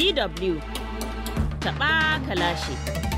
DW taɓa kalashi.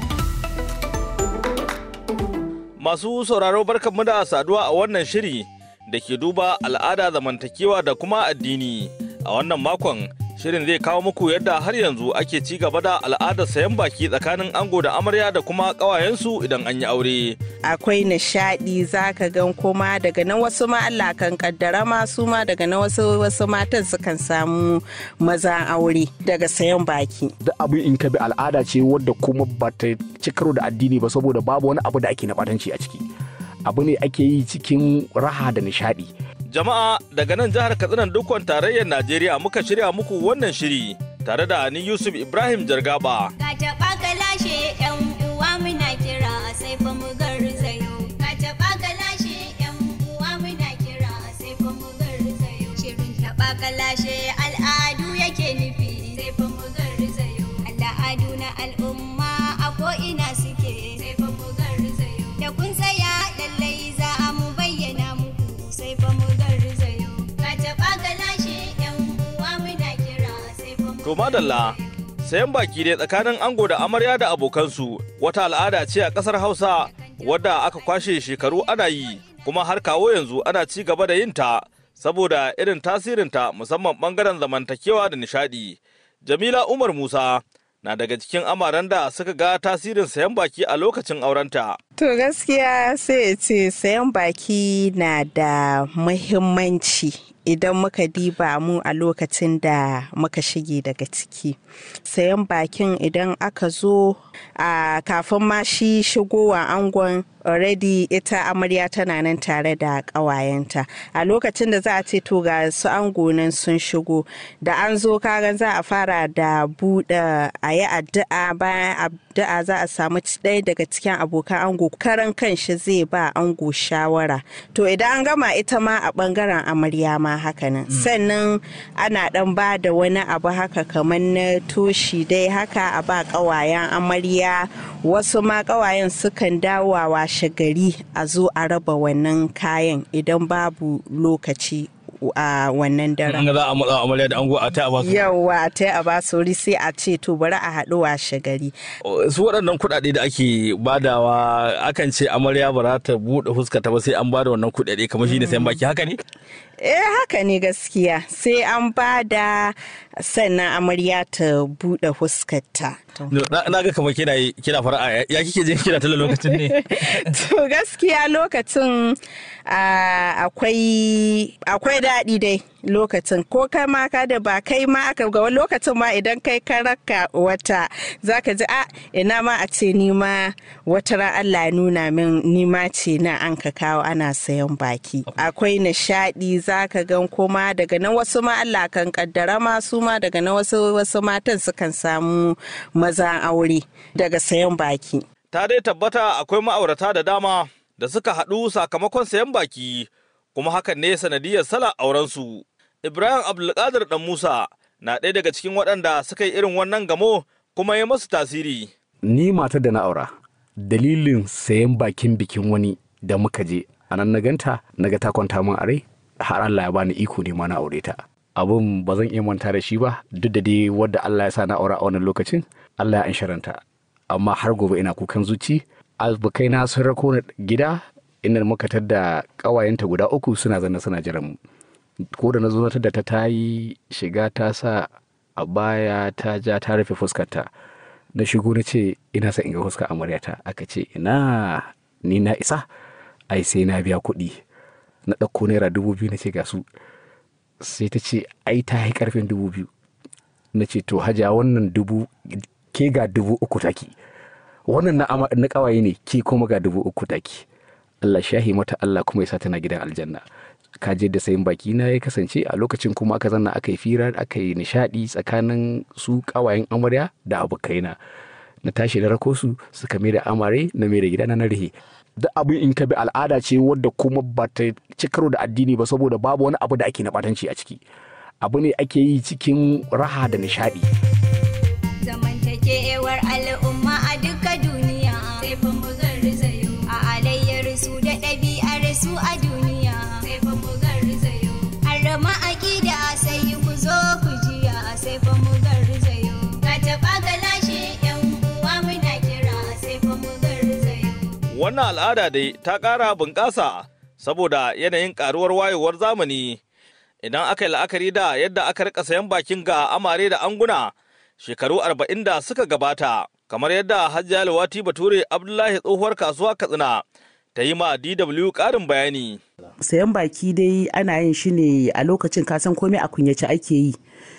Masu sauraro barkanmu da saduwa a wannan shiri da ke duba al'ada zamantakewa da kuma addini. A wannan makon shirin zai kawo muku yadda har yanzu ake ci gaba da al'adar sayan baki tsakanin ango da amarya da kuma ƙawayensu idan an yi aure. akwai nishadi zaka gan kuma daga nan wasu ma Allah kan kaddara ma su ma daga nan wasu wasu matan sukan samu maza aure daga sayan baki duk abin in ka bi al'ada ce wadda kuma ba ta ci karo da addini ba saboda babu wani abu da ake na batanci a ciki abu ne ake yi cikin raha da nishadi Jama'a daga nan jihar Katsina dukkan tarayyar Najeriya muka shirya muku wannan shiri tare da ni Yusuf Ibrahim Jargaba. Ka taɓa ka lashe ‘yan uwa muna kira sai fa mu garzayo. Ka taɓa ka lashe ‘yan uwa muna kira sai fa mu garzayo. Shirin taɓa ka lashe al'adu yake nufi sai fa mu garzayo. Al'adu na al'umma a ko'ina suke sai fa mu garzayo. Da kun tsaya lallai za a mu bayyana muku sai fa mu garzayo. Ka taɓa ka lashe ‘yan uwa muna kira sai fa mu To madalla, sayan baki dai tsakanin ango da amarya da abokansu wata al'ada ce a ƙasar Hausa wadda aka kwashe shekaru ana yi kuma har kawo yanzu ana ci gaba da yin ta saboda irin tasirinta musamman ɓangaren zamantakewa da nishaɗi. Jamila Umar Musa na daga cikin amaran da suka ga tasirin sayan baki a lokacin aurenta. to gaskiya sai ya ce sayan baki na da muhimmanci idan muka diba mu a lokacin da muka shige daga ciki sayan bakin idan aka zo a kafin ma shi shigowa angon already ita amarya tana nan tare da ƙawayenta a lokacin da za a ce to ga su ango nan sun shigo da an zo kagan za a fara da buɗe a yi addu'a bayan addu'a za a samu ɗaya daga cikin abokan ango karan kanshi zai ba ango shawara to idan an gama ita ma a ɓangaren amarya ma haka nan sannan ana ɗan ba da wani abu haka kamar na toshi dai haka a ba ƙawayen amarya wasu ma ƙawayen sukan dawowa washe gari a zo a raba wannan kayan idan babu lokaci a wannan daren. za a matsa amarya da ango a ta ba Yawwa ta a ba sauri sai a ce to bari a haɗu washe gari. su waɗannan kuɗaɗe da ake badawa akan ce amarya ba za ta buɗe fuskata ba sai an bada wannan kuɗaɗe kamar shi ne sayan baki haka ne? Eh haka ne gaskiya sai an ba da sannan amarya ta buɗe fuskarta. Na na ga kamar kina kina fara'a ya kike jin kina tala lokacin ne? To gaskiya lokacin ah, akwai akwai daɗi dai lokacin ko kai ma ka da ba kai ma aka ga wani lokacin ma idan kai ka raka wata zaka ji a ina ma a ce ni ma wata ran Allah ya nuna min ni ma ce na an ka kawo ana sayan baki akwai nishaɗi zaka gan kuma daga nan wasu ma Allah kan kaddara ma su ma daga nan wasu wasu matan sukan samu maza aure daga sayan baki Ta dai tabbata akwai ma'aurata da dama da suka haɗu sakamakon sayan baki kuma hakan ne sanadiyar sala aurensu. Ibrahim Abdulkadir Dan Musa na ɗaya daga cikin waɗanda suka yi irin wannan gamo kuma ya masu tasiri. ni matar da na aura dalilin sayan bakin bikin wani da muka je a nan na ganta na ga ta kwanta min a rai har Allah ya bani iko ne ma na aure ta abun ba zan iya manta da shi ba duk da dai wadda Allah ya sa na aura a wannan lokacin Allah ya ansharanta amma har gobe ina kukan zuci albukai na sun rako ni gida inda muka tadda kawayenta guda uku suna zanna suna jiran mu ko da na zo na tadda ta ta yi shiga ta sa a baya ta ja ta rufe fuskarta na shigo na ce ina son in ga fuskar amaryata aka ce ina ni na isa ai sai na biya kuɗi na ɗauko naira dubu biyu na ce ga su sai ta ce ai ta yi karfin dubu biyu na ce to haja wannan dubu ke ga dubu uku taki wannan na, ama- na kawaye ne ke kuma ga dubu uku taki Allah shahi mata Allah kuma ya sa tana gidan aljanna ka je da sayin baki na ya kasance a lokacin kuma aka zanna aka yi fira aka yi nishadi tsakanin su kawayen amarya da abokaina na tashi da rako su suka mai da amare na mai da gida na rihe da abin in ka bi al'ada ce wadda kuma ba ta ci karo da addini ba saboda babu wani abu da ake na batanci a ciki abu ne ake yi cikin raha da nishadi zamantakewar al'umma a duka duniya sai fa mu garzayo a alayyar su da ɗabi'ar su a duniya sai fa mu garzayo harama aƙida sai ku zo ku jiya sai fa mu garzayo ga Wannan al'ada dai ta ƙara bunƙasa saboda yanayin ƙaruwar wayewar zamani. Idan aka yi la'akari da yadda aka rika sayan bakin ga amare da anguna shekaru arba'in da suka gabata, kamar yadda Hajiya Lawati Bature Abdullahi tsohuwar kasuwa Katsina ta yi ma DW ƙarin bayani. sayan baki dai ana yin shi ne a lokacin kasan komai a kunyace ake yi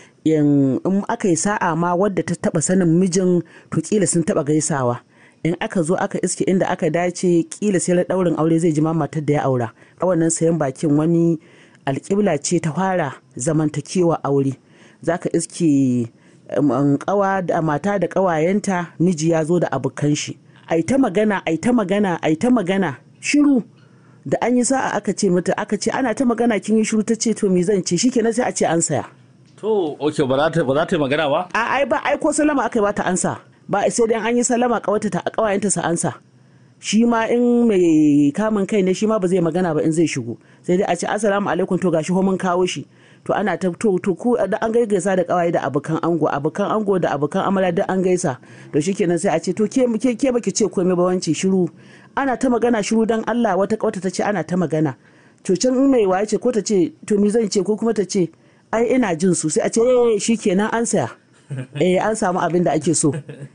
in in aka yi sa'a ma wadda ta taba sanin mijin to kila sun taba gaisawa in aka zo aka iske inda aka dace kila sai na daurin aure zai ji ma matar da ya aura a wannan sayan bakin wani alƙibla ce ta fara zamantakewa aure zaka iske um, kawa da mata da kawayenta miji ya zo da abokan shi ai ta magana ai ta magana ai ta magana shiru da an yi sa'a aka ce mata aka ce ana ta magana kin yi shiru ta ce to me zan ce shikenan sai a ce an saya to ok ba za ta ba za ta yi magana ba a ai ba ai ko salama aka yi bata ansa ba sai dai an yi salama kawata ta kawayenta sa ansa shi ma in mai kamun kai ne shi ma ba zai magana ba in zai shigo sai dai a ce assalamu alaikum to gashi ho mun kawo shi to ana ta to to ku da an gaisa da kawaye da abokan ango abokan ango da abokan amarya duk an gaisa to shikenan sai a ce to ke ke ke baki ce komai ba wance shiru ana ta magana shiru dan Allah wata kawata ta ce ana ta magana to can in mai waye ce ko ta ce to me zan ce ko kuma ta ce ai ina jin su sai a ce eh shikenan an saya eh an samu abin da ake so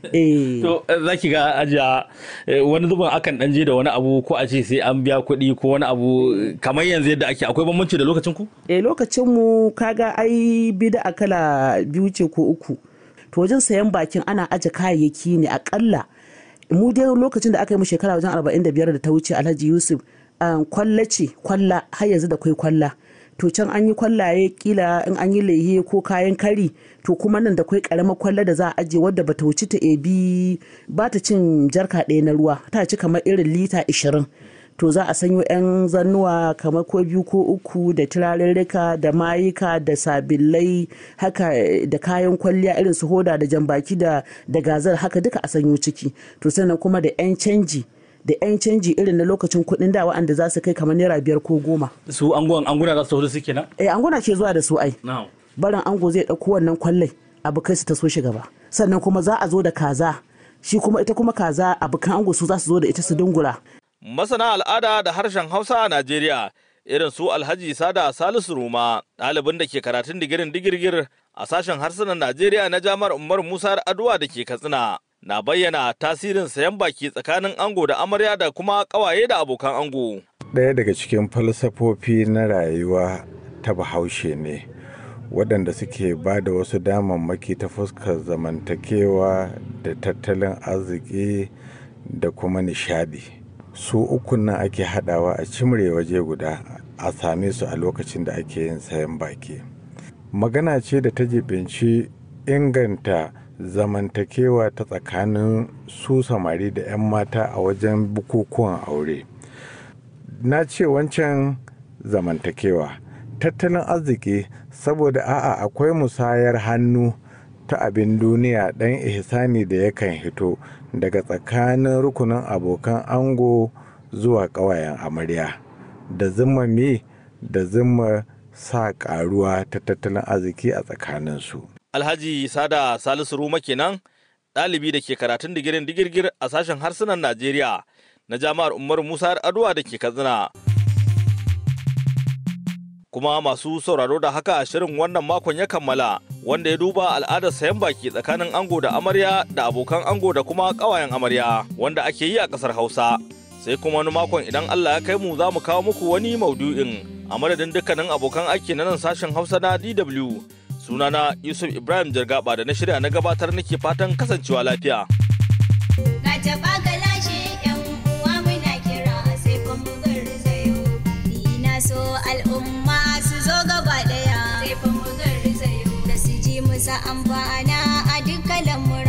eh to za ki ga ajiya eh, wani zubin akan dan je da wani abu ko a ce sai an biya kuɗi ko wani abu eh, kamar yanzu yadda ake akwai bambanci da lokacin ku eh lokacin mu kaga ai bida kala biyu ce ko uku to wajen sayan bakin ana aje kayayyaki ne akalla mu dai lokacin da aka yi mu shekara wajen 45 da ta wuce Alhaji Yusuf um, kwalla ce kwalla har yanzu da kwai kwalla to can an yi kwallaye kila in an yi lehe ko kayan kari to kuma nan da kwai karamar kwalla da za a ajiye wadda bata wuce ta ebi ba ta cin jarka ɗaya na ruwa ta ci kamar irin lita 20 to za a sanyo 'yan zannuwa kamar ko biyu ko uku da turarurruka da mayuka da sabillai haka da kayan kwalliya irin su hoda da jambaki da da gazar haka duka a sanyo ciki to sannan kuma da 'yan canji da 'yan canji irin na lokacin kuɗin da wa'anda za su kai kamar naira biyar ko goma su angon anguna za su tafi su kenan eh anguna ke zuwa da su ai na'am barin ango zai ɗauko wannan kwallai abu kai su ta so shi gaba sannan kuma za a zo da kaza shi kuma ita kuma kaza abokan ango su za su zo da ita su dungura Masana al'ada da harshen Hausa a Najeriya irin su Alhaji Sada Salisu Ruma ɗalibin da ke karatun digirin digirgir a sashen harsunan Najeriya na Jami'ar Umar Musa Aduwa da ke Katsina. Na bayyana tasirin sayan baki tsakanin ango da amarya da kuma ƙawaye da abokan ango. ɗaya daga cikin falsafofi na rayuwa ta bahaushe ne waɗanda suke ba da wasu damammaki ta fuskar zamantakewa da tattalin arziki da kuma nishadi su ukun nan ake haɗawa a cimre waje guda a same su a lokacin da ake yin sayan baki magana ce da ta jibinci inganta zamantakewa ta tsakanin su samari da 'yan mata a wajen bukukuwan aure na ce wancan zamantakewa tattalin arziki saboda a'a akwai musayar hannu ta abin duniya ɗan ihsani da yakan hito daga tsakanin rukunin abokan ango zuwa ƙawayen amarya da zuma me da zuma sa ƙaruwa ta tattalin arziki a tsakaninsu Alhaji Sada Salisu Ruma kenan ɗalibi da ke karatun digirin digirgir a sashen harsunan Najeriya na Jami'ar Umar Musa Aduwa da ke Katsina. Kuma masu sauraro da haka shirin wannan makon ya kammala wanda ya duba al'adar sayan baki tsakanin ango da amarya da abokan ango da kuma ƙawayen amarya wanda ake yi a ƙasar Hausa. Sai kuma wani makon idan Allah ya kai mu za mu kawo muku wani maudu'in a madadin dukkanin abokan aiki na nan sashen Hausa na DW. Sunana Yusuf Ibrahim Jargaba da na shirya na gabatar nake fatan kasancewa lafiya. Ka taɓa ka lashe ‘yan uwa muna kira sai fa mu garzayo. Ni na so al'umma su zo gaba ɗaya sai fa mu garzayo. Da su ji musa amfana a dukkan lamura.